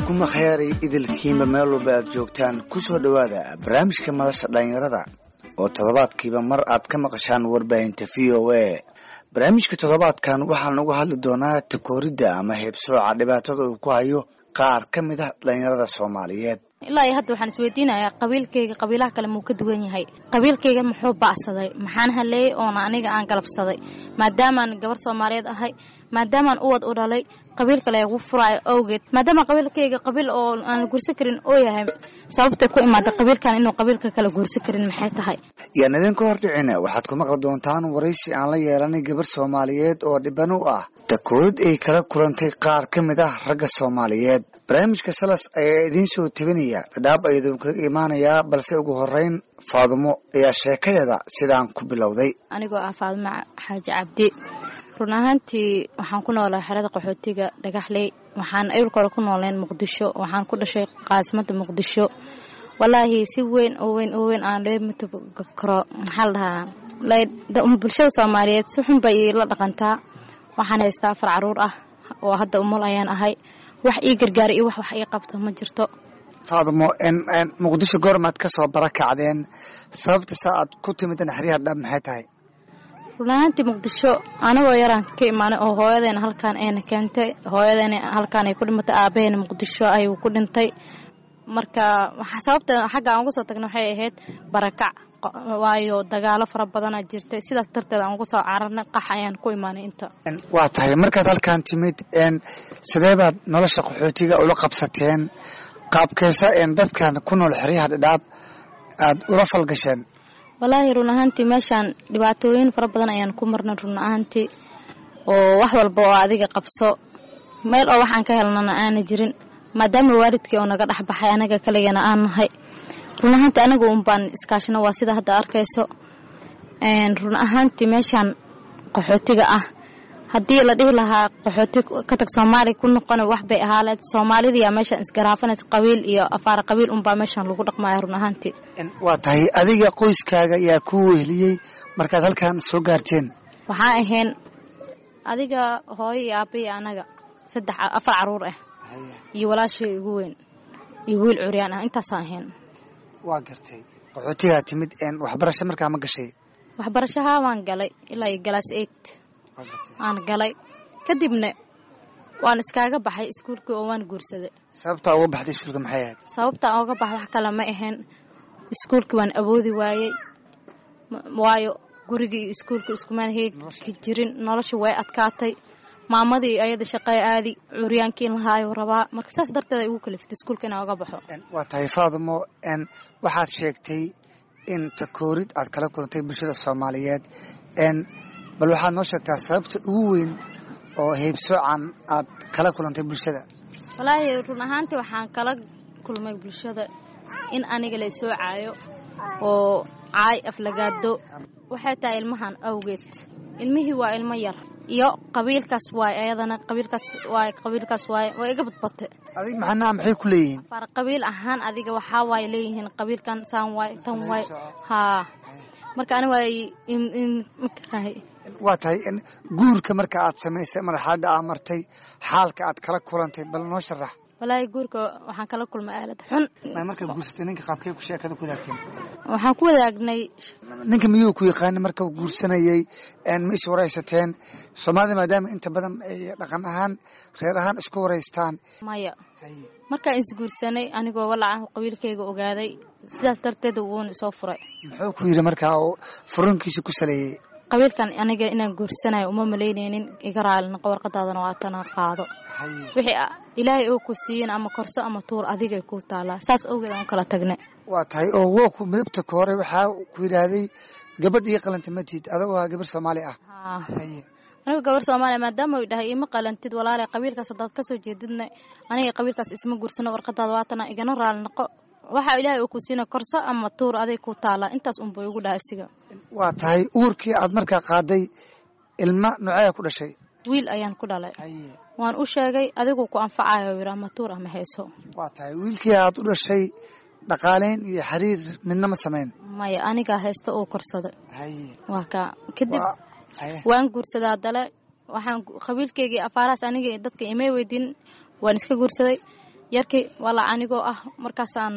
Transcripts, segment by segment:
kuma khayaaray idilkiinba meel walba aad joogtaan ku soo dhowaada barnaamijka madasha dhallinyarada oo toddobaadkiiba mar aad ka maqashaan warbaahinta v o a barnaamijka toddobaadkan waxaan uga hadli doonaa takooridda ama heebsooca dhibaatada uu ku hayo qaar ka mid ah dhallinyarada soomaaliyeed ilaa iyo hadda waxaan isweydiinayaa qabiilkayga qabiilaha kale muu ka duwan yahay qabiilkayga muxuu ba'saday maxaan haleeyey oona aniga aan galabsaday maadaamaan gabar soomaaliyeed ahay maadaamaan uwad u dhalay qabiil kale ugu furaayo awgeed maadaama qabiilkayga qabiil oo aan la guursan karin oo yahay sababtay ku imaada qabiilkan inuu qabiilka kale guursan karin maxay tahay yaan idinka hordhicina waxaad ku maqli doontaan waraysi aan la yeelanay gabar soomaaliyeed oo dhiban u ah takoorid ay kala kulantay qaar ka mid ah ragga soomaaliyeed barnaamijka salas ayaa idiin soo tebinaya dhadhaab ayaduu kaga imaanayaa balse ugu horeyn faadumo ayaa sheekadeeda sidaan ku bilowday anigoo ah faadumo xaaji cabdi run ahaantii waxaan ku noolaa xerada qaxootiga dhagaxley waxaan awilka hore ku nooleen muqdisho waxaan ku dhashay caasimada muqdisho walaahi si weyn oo weyn oo weyn aan leemata karo maxaa la dhahaa bulshada soomaaliyeed si xun bay la dhaqantaa waxaan haystaa afar caruur ah oo hadda umul ayaan ahay wax ii gargaara iyo wax wax ii qabto ma jirto faadumo muqdisho goormaad ka soo barakacdeen sababta saa aad ku timid naxriyaha dhab maxay tahay run ahaantii muqdisho anagoo yaraan ka imaanay oo hooyadeena halkaan ayna keentay hooyadeena halkaan ay ku dhimatay aabaheena muqdisho ayuu ku dhintay marka sababta xagga aan uga soo tagna waxay ahayd barakac waayo dagaalo fara badana jirtay sidaas darteed aan uga soo cararnay qax ayaan ku imaanay inta waa tahay markaad halkaan timid sidee baad nolosha qaxootiga ula qabsateen qaabkeysa dadkan ku nool xeryaha dhadhaab aad ula falgasheen walaahi run ahaantii meeshaan dhibaatooyin fara badan ayaan ku marnay run ahaantii oo wax walba oo adiga qabso meel oo waxaan ka helnana aana jirin maadaama waalidkii oo naga dhexbaxay anaga kaligana aan nahay run ahaantii anaga un baan iskaashino waa sida hadda arkayso run ahaantii meeshaan qaxootiga ah haddii la dhihi lahaa qaxooti ka tag soomaaliya ku noqona wax bay ahaaleed soomaalidayaa meeshaan isgaraafanaysa qabiil iyo afaara qabiil unbaa meeshaan lagu dhaqmaya run ahaantii waa tahay adiga qoyskaaga yaa ku weheliyey markaad halkaan soo gaarteen waxaa ahayn adiga hooyo iyo aaba iyo anaga saddex afar caruur ah iyo walaashay igu weyn iyo wiil curyaan ah intaasaan ahayn waa gartay qaxootigaa timid waxbarasho markaa ma gashay waxbarashahaa waan galay ilaa iyo galaas eight aan galay kadibna waan iskaaga baxay iskuulkii oo waan guursaday sababtaa uga baxday iskuulka maxay ahayd sababtaa uga bax wax kale ma ahayn iskuulkii waan awoodi waayey waayo gurigii iyo iskuulka iskumaan heegi jirin nolosha way adkaatay maamadii ayada shaqey aadi curyaankii in lahaayo rabaa marka saas darteed ay ugu kaliftay iskuulka inaan uga baxo waa tahay faadumo waxaad sheegtay in takoorid aad kala kulantay bulshada soomaaliyeed bal waxaad noo sheegtaa sababta ugu weyn oo heybsoocan aad kala kulantay bulshada walaahi run ahaantii waxaan kala kulmay bulshada in aniga la isoo caayo oo caay aflagaado waxay tahay ilmahan awgeed ilmihii waa ilmo yar iyo qabiilkaas waay ayadana qabiilkaas waay qabiilkaas waay waa iga badbate adig maxanaa maxay ku leeyihiin far qabiil ahaan adiga waxaa waay leeyihiin qabiilkan saan waay tan waay haa marka ani waay makarahay waa tahay guurka marka aad samaysay marxaladda aa martay xaalka aad kala kulantay bal noo sharax walaahi guurka waxaan kala kulmay aalad xun markaa guursatay ninka qaabkay ku sheekada ku wadaagteen waxaan ku wadaagnay ninka miyuu ku yaqaana marka guursanayay ma is waraysateen soomaalida maadaama inta badan ay dhaqan ahaan reer ahaan isku waraystaan maya markaan isguursanay anigoo walaca qabiilkayga ogaaday sidaas darteed wuuna isoo furay muxuu ku yidhi markaa oo furankiisa ku saleeyey qabiilkan aniga inaan guursanayo uma malaynaynin iga raalinaqa warqadaadana waatana qaado wixii ilaahay oo ku siiyin ama korso ama tuur adigay ku taalaa saas awgeed aan kala tagnay waa tahay oo woku midabta ka hore waxaa ku yidhaahday gabadh ii qalanta matid adagoo ah gabar soomaali ah aniga gabar soomaaliya maadaama u dhahay ima qalantid walaale qabiilkaas haddaad kasoo jeedidna aniga qabiilkaas isma guursano warqadaada waatana igana raali noqo waxaa ilaahay uu ku siina korso ama tuur aday ku taalaa intaas unba igu dhaha isiga waa tahay uurkii aad markaa qaaday ilma noocea ku dhashay wiil ayaan ku dhalay waan u sheegay adigu ku anfacayo yiri ama tuur ama heeso waa tahay wiilkii aad u dhashay dhaqaaleyn iyo xiriir midna ma samayn maya anigaa heesta uu korsaday waa kaa kadib waan guursadaa dale waxaan qabiilkeygii afaarahaas aniga dadka imay weydiin waan iska guursaday yarkii wala anigoo ah markaasaan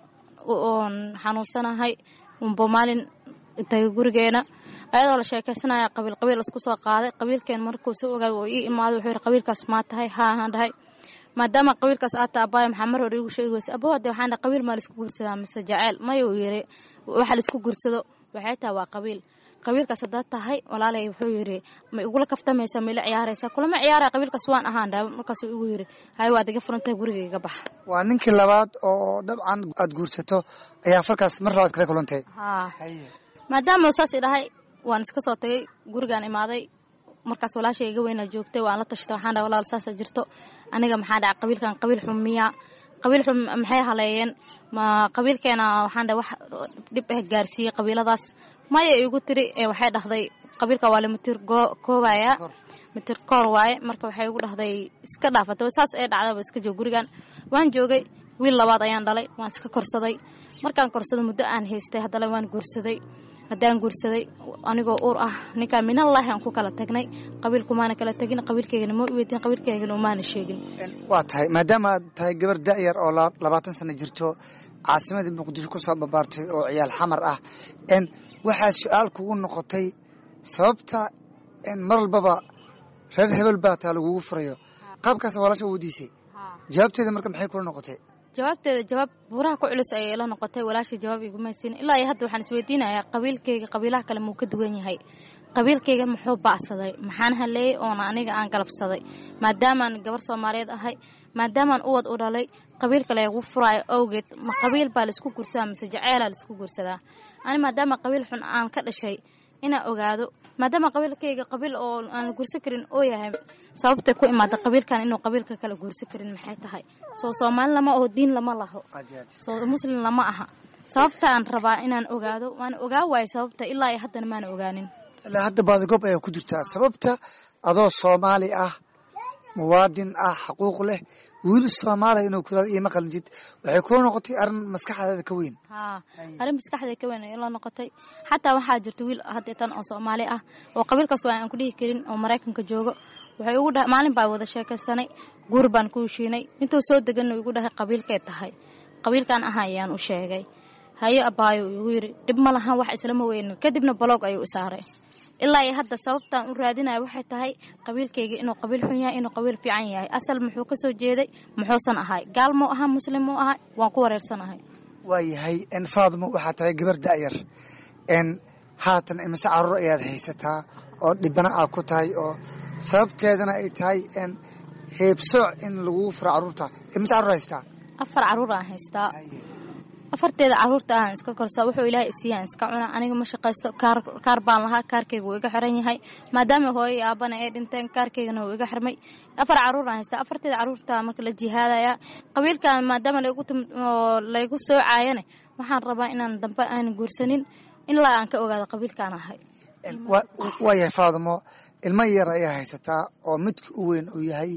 oon xanuunsanahay unba maalin tagay gurigeena ayadoo la sheekaysanaya qabiil qabiil isku soo qaaday qabiilkeen markuu soo ogaay oo ii imaaday wuxuu yidhi qabiilkaas maa tahay haa ahaan dhahay maadaama qabiilkaas aad taha abaayo maxaa mar hore igu sheegi weyse aboo hadee waxaan dhahay qabiil maa laisku guursadaa mise jaceyl maya uu yidhi waxa laisku guursado waxay tahay waa qabiil qabiilkaas haddaad tahay walaalay wuxuu yidhi ma igula kaftamaysaa ma ila ciyaaraysaa kulama ciyaaraya qabiilkaas waan ahaan dhahay markaasuu igu yidhi hay waad iga furantahay guriga iga bax waa ninkii labaad oo dabcan aad guursato ayaa falkaas mar labaad kala kulantay haa maadaama saas i dhahay waan iska soo tagay gurigaan imaaday markaas walaashay iga weynaa joogtay waan la tashatay waxaan dhahay walaal saasa jirto aniga maxaa dhaca qabiilkan qabiil xun miya qabiil xun maxay haleeyeen ma qabiilkeena waxaan dhahay wax dhib ah gaarsiiyey qabiiladaas maya igu tiri waxay dhahday qabiilka waa lamatir koobaya mitir koor waaye marka waxay igu dhahday iska dhaafata saas ee dhacdaba iska joog gurigan waan joogay wiil labaad ayaan dhalay waan iska korsaday markaan korsado muddo aan haystay haddana waan guursaday haddaan guursaday anigoo uur ah ninkaan minallahi aan ku kala tagnay qabiilkumaana kala tegin qabiilkeygana ma weydin qabiilkeygana umaana sheegin waa tahay maadaama aad tahay gabar da'yar oo labaatan sano jirto caasimadii muqdisho ku soo babaartay oo ciyaal xamar ah n waxaa su-aal kugu noqotay sababta mar walbaba reer hebel baa taa lagugu furayo qaabkaas walaasha weydiisay jawaabteeda marka maxay kula noqotay jawaabteeda jawaab buuraha ku culus ayay ila noqotay walaashay jawaab igumaysiin ilaa iyo hadda waxaan isweydiinayaa qabiilkeyga qabiilaha kale muu ka duwan yahay qabiilkeyga muxuu ba'saday maxaan haleeyey oona aniga aan galabsaday maadaamaan gabar soomaaliyeed ahay maadaamaan uwad u dhalay qabiilka lagu furaayo awgeed ma qabiil baa laisku guursadaa mise jaceelaa laisku guursadaa ani maadaama qabiil xun aan ka dhashay inaan ogaado maadaama qabiilkeyga qabiil oo aan la guursan karin oo yahay sababtay ku imaada qabiilkan inuu qabiilka kala guursan karin maxay tahay soo soomaali lama aho diin lama laho soo muslim lama aha sababtaan rabaa inaan ogaado waana ogaa waayo sababta ilaa iyo haddana maana ogaanin ilaa hadda baadigoob ayaa ku jirtaa sababta adoo soomaali ah muwaadin ah xaquuq leh wiil soomaaliya inuu kula iima qalintid waxay kula noqotay arrin maskaxdeeda ka weyn haa arrin maskaxdeeda ka weyn ay la noqotay xataa waxaa jirta wiil haddeetan oo soomaali ah oo qabiilkaas waa aan ku dhihi karin oo maraykanka joogo waxay ugu dhahay maalin baa wada sheekaysanay guur baan ku heshiinay intuu soo deganna igu dhahay qabiilkee tahay qabiilkan aha ayaan u sheegay hayo abaayo igu yidhi dhib ma lahan wax islama weynin kadibna baloog ayuu isaaray ilaa iyo hadda sababtaan u raadinaya waxay tahay qabiilkayga inuu qabiil xun yahay inuu qabiil fiican yahay asal muxuu ka soo jeeday muxuusan ahay gaal muu ahaa muslim muu ahay waan ku wareersanahay waa yahay n faadimo waxaa tahay gabar da'yar n haatan imise caruur ayaad haysataa oo dhibana aad ku tahay oo sababteedana ay tahay n heebsooc in laguu furo carruurta imise carruur haystaa afar carruur aan haystaa afarteeda caruurta ahaan iska korsaa wuxuu ilaahay isiiyaan iska cuna aniga ma shaqaysto kaar kaar baan lahaa kaarkayga wuu iga xiran yahay maadaama hooyo iyo aabana ay dhinteen kaarkaygana wuu iga xirmay afar caruur aan haystaa afarteeda caruurta marka la jihaadaya qabiilkan maadaama laygu oo laygu soocaayane waxaan rabaa inaan dambe aan guursanin ilaa aan ka ogaado qabiilkaan ahay waa yahay faadimo ilmo yar ayaa haysataa oo midka u weyn uu yahay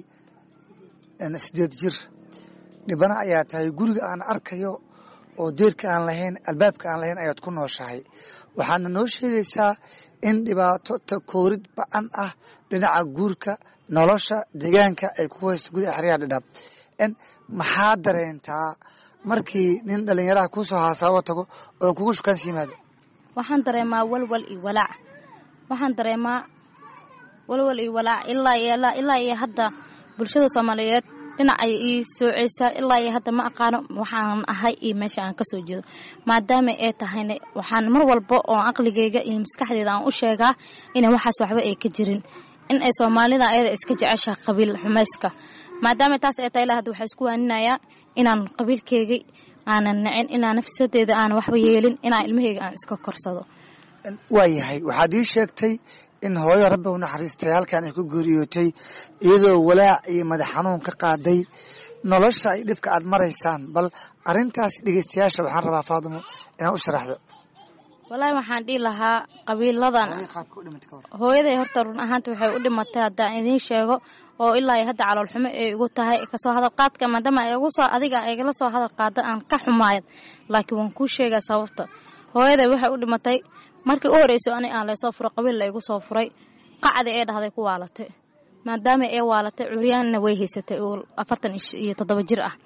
sideed jir dhibana ayaa tahay guriga aan arkayo oo deerka aan lahayn albaabka aan lahayn ayaad ku nooshahay waxaadna noo sheegaysaa in dhibaato takoorid ba-an ah dhinaca guurka nolosha deegaanka ay ku hayso gudaha xeryaha dhidhaab maxaa dareentaa markii nin dhallinyaraha kuusoo haasaabo tago oo kugu shukaansi yimaado waxaan dareemaa walwal iyo walaac waxaan dareemaa walwal iyo walaac ilaa ilaa iyo hadda bulshada soomaaliyeed dhinac ay ii sooceysaa ilaa iyo hadda ma aqaano waxaan ahay iyo meesha aan kasoo jeedo maadaama ay tahayna waxaan mar walba oo aqligeyga iyo maskaxdeeda aan u sheegaa ina waxaas waxba ay ka jirin in ay soomaalida ayada iska jeceshaha qabiil xumayska maadaama taas ay tahay ilaa hadda waxaa isku waaninayaa inaan qabiilkeyga aanan nacin inaan nafsadeeda aan waxba yeelin inaan ilmaheyga aan iska korsado waa yahay waxaad ii sheegtay in hooyo rabbi u naxariistay halkan ay ku geeriyootay iyadoo walaac iyo madax xanuun ka qaaday nolosha ay dhibka aad maraysaan bal arintaas dhegeystayaasha waxaan rabaa faadimo inaad u sharaxdo walaahi waxaan dhihi lahaa qabiiladan hooyaday horta run ahaanta waxay u dhimatay haddaan idiin sheego oo ilaa iyo hadda caloolxumo ay igu tahay kasoo hadal qaadka maadaama ay igu soo adiga igala soo hadal qaada aan ka xumaayad laakiin waan kuu sheegaa sababta hooyaday waxay u dhimatay markii u horreysay ani aan laysoo furo qabiil la igu soo furay qacdi ee dhahday ku waalatay maadaama ee waalatay curyaanna way haysatay oo afartan iyo toddoba jir ah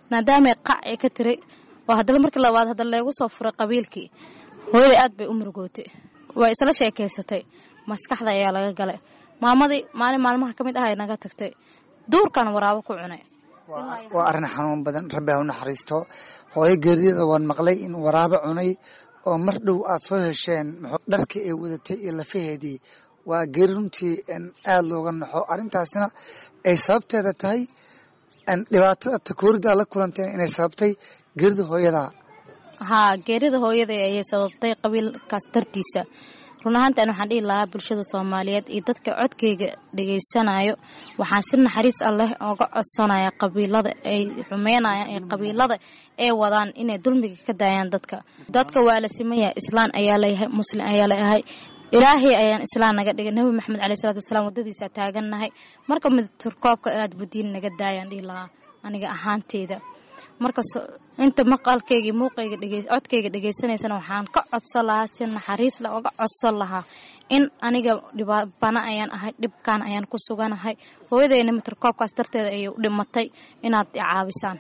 maadaamay qac ay ka tiray oo haddana markii labaad hadda leegu soo furay qabiilkii hooyaday aad bay u murugootay way isla sheekaysatay maskaxda ayaa laga galay maamadii maalin maalmaha ka mid ah ay naga tagtay duurkan waraabo ku cunay waa arrin xanuun badan rabbi ha u naxariisto hooyo geeriyada waan maqlay in waraabo cunay oo mar dhow aad soo hesheen dharkii ay wadatay iyo lafaheedii waa geeri runtii aada looga naxo arrintaasna ay sababteeda tahay dhibaatada takoorida la kulantay inay sababtay geerida hooyadaa haa geerida hooyaday ayay sababtay qabiilkaas dartiisa run ahaantan waxaan dhihi lahaa bulshada soomaaliyeed iyo dadka codkayga dhegaysanayo waxaan si naxariis alleh oga codsanaya qabiilada ay xumeynayaan ee qabiilada ay wadaan inay dulmiga ka daayaan dadka dadka waa la simaya islaan ayaa layahay muslim ayaa layahay ilaahay ayaan islaan naga dhigay nabi maxamed caleyh salaatu wasalaam waddadiisa taagannahay marka midturkoobka inaad budiin naga daayaan dhihi lahaa aniga ahaanteyda marka inta maqalkayga muuqayga codkayga dhegaysanaysana waxaan ka codsan lahaa si naxariis la oga codsan lahaa in aniga dhibabana ayaan ahay dhibkan ayaan ku suganahay hooyadayna mitarkoobkaas darteeda ayay u dhimatay inaad caabisaan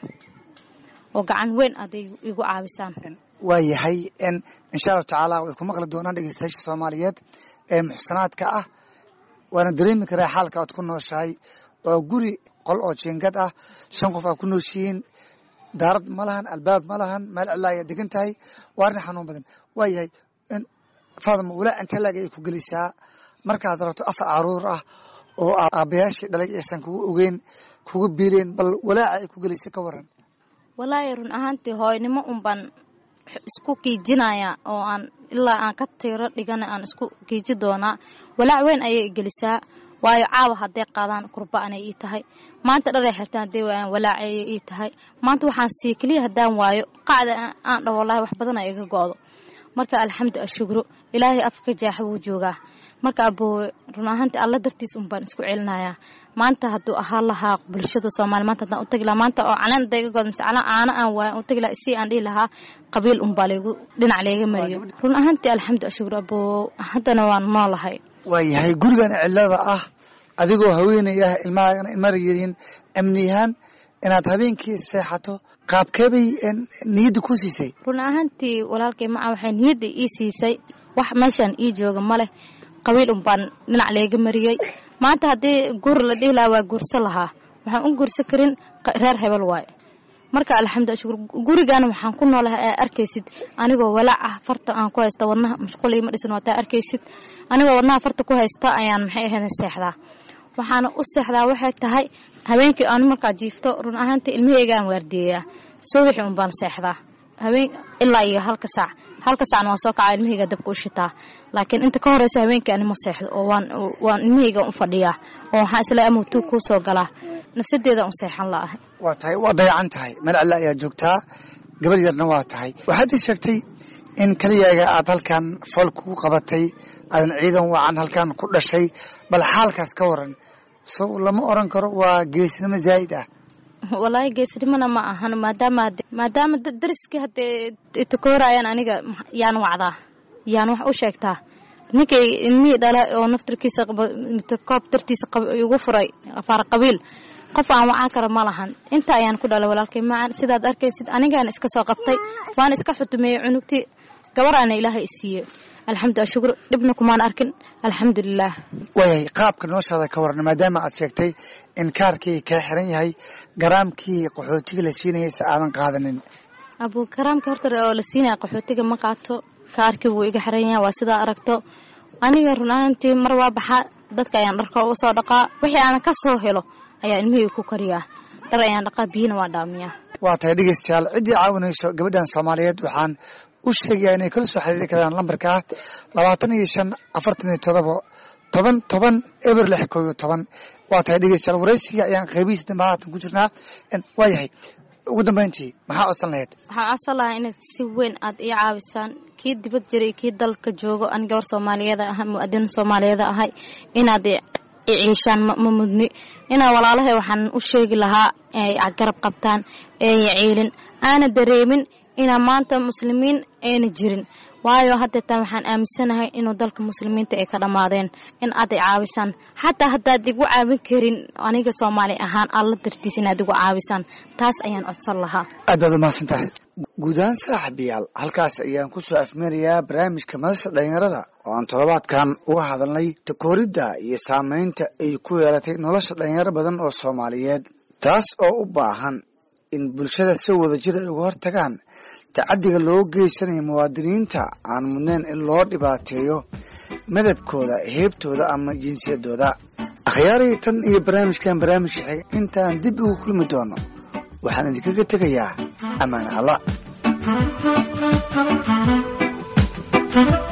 oo gacan weyn aad igu caabisaan waa yahay insha allahu tacaala way ku maqli doonaan dhegeystayaasha soomaaliyeed ee muxsanaadka ah waana dareemi karaa xaalka aad ku nooshahay waa guri qol oo jiingad ah shan qof aad ku nooshihiin daarad ma lahan albaab ma lahan meel cilaa ayaa degan tahay waa arrin xanuun badan waa yahay faadma walaac intee laag ay ku gelisaa markaad rabto afar caruur ah oo aabbayaashii dhalay aysan kugu ogeyn kugu biileen bal walaaca ay ku gelisay ka waran walaahi run ahaantii hooynimo unbaan isku kiijinaya oo aan ilaa aan ka tiro dhigana aan isku kiiji doonaa walaac weyn ayay gelisaa waayo caawa hadday qaadaan kurba anay ii tahay maanta dharay xirtaan hadday waayaan walaac ayay ii tahay maanta waxaan sii keliya haddaan waayo qacda aan dhaho wallaahi wax badan ay iga go'do marka alxamdu ashugro ilaahay afka jaaxa wuu joogaa marka aboowe run ahaantii alla dartiis un baan isku celinayaa maanta hadduu ahaan lahaa bulshada soomaaliya maanta haddaan u tagi lahaa maanta oo caleen hadday iga go'do mise calaan caano aan waayan u tagi lahaa isii aan dhihi lahaa qabiil unbaa laygu dhinac layga mariyo run ahaantii alxamdu ashugro aboowe haddana waan noolahay waa yahay gurigan cilada ah adigoo haweenay ah ilmahaagana ilmara yihiin amniyahaan inaad habeenkii seexato qaabkeebay niyadda ku siisay run ahaantii walaalkay maca waxay niyadda ii siisay wax meeshaan ii jooga ma leh qabiil un baan dhinac layga mariyey maanta haddii guur la dhihi lahaa waa guursa lahaa waxaan u guursa karin reer hebel waaye marka alxamdu shukur gurigaana waxaan ku noolahay aa arkaysid anigoo walaac ah farta aan ku haysta wadnaha mashquul ima dhisan waataa arkaysid anigoo wadnaha farta ku haysta ayaan maxay ahayd seexdaa waxaana u seexdaa waxay tahay habeenkii aanu markaa jiifto run ahaantii ilmaheygaan waardiyeyaa subaxi un baan seexdaa habeen ilaa iyo halka saac halka saacna waan soo kacaa ilmaheyga dabka u shitaa laakiin inta ka horeysa habeenkii ani ma seexdo oo waan waan ilmaheyga u fadhiyaa oo waxaan isla amutuu kuu soo galaa nafsadeeda un seexan la'ahay waa tahay waa dayacan tahay meel cilla ayaa joogtaa gabar yarna waa tahay waxaad ii sheegtay in keliyaaga aad halkan fool kugu qabatay aadan ciidan wacan halkan ku dhashay bal xaalkaas ka waran so lama oran karo waa geesnimo zaa'id ah walaahi geesnimona ma ahan maadaama maadaama dariskii haddee itakoorayaan aniga yaan wacdaa yaan wax u sheegtaa ninkay ilmihii dhala oo naftarkiisa mitrkoob dartiisa igu furay afaar qabiil qof aan wacaan kara ma lahan inta ayaan ku dhalay walaalkay macan sidaad arkaysid anigaana iska soo qabtay waana iska xutumeeyey cunugtii gabaraana ilaahay isiiyey alxamdu ashukr dhibna kumaan arkin alxamdulilaah waayahay qaabka noloshaada ka waran maadaama aad sheegtay in kaarkii kaa xiran yahay garaamkii qaxootiga la siinayay se aadan qaadanin abu garaamka horta oo la siinaya qaxootiga ma qaato kaarkii wuu iga xiran yahay waa sidaa aragto aniga run ahaantii mar waa baxaa dadka ayaan dharka uga soo dhaqaa wixii aan ka soo helo ayaa ilmihii ku kariyaa dhar ayaan dhaqaa biyina waa dhaamiyaa waa tahay dhegeystayaal ciddii caawinayso gabadhan soomaaliyeed waxaan u sheegayaa inay kala soo xiriiri karaan lambarka ah labaatan iyo shan afartan iyo todoba toban toban eber lix koo iyo toban waa tahay dhegeystayaal waraysiga ayaan qaybihiisa dambe haatan ku jirnaa waa yahay ugu dambeyntii maxaa codsan lahayd waxaan codsan lahaa inaad si weyn aad ii caawisaan kii dibad jiray kii dalka joogo an gabar soomaaliyeeda ahay mu-adin soomaaliyeeda ahay inaad ciishaan ma mudni inaa walaalahay waxaan u sheegi lahaa ay garab qabtaan eeya ciilin aana dareemin inaa maanta muslimiin ayna jirin waayo haddeetan waxaan aaminsanahay inuu dalka muslimiinta ay ka dhammaadeen in aad ay caawisaan xataa haddaad igu caawin karin aniga soomaali ahaan alla dartiis inaad igu caawisaan taas ayaan codsan lahaa aad baad umahadsan tahay guud ahaan saaxiibayaal halkaas ayaan kusoo afmeerayaa barnaamijka madasha dhalinyarada oo aan toddobaadkan uga hadalnay takooridda iyo saameynta ay ku yeelatay nolosha dhalinyaro badan oo soomaaliyeed taas oo u baahan in bulshada si wada jir ay uga hortagaan tacaddiga loo geysanayo muwaadiniinta aan mudnayn in loo dhibaateeyo madabkooda heebtooda ama jinsiyadooda akhyaarii tan iyo barnaamijkan barnaamijka xiga intaan dib ugu kulmi doono waxaan idinkaga tegayaa ammaan alla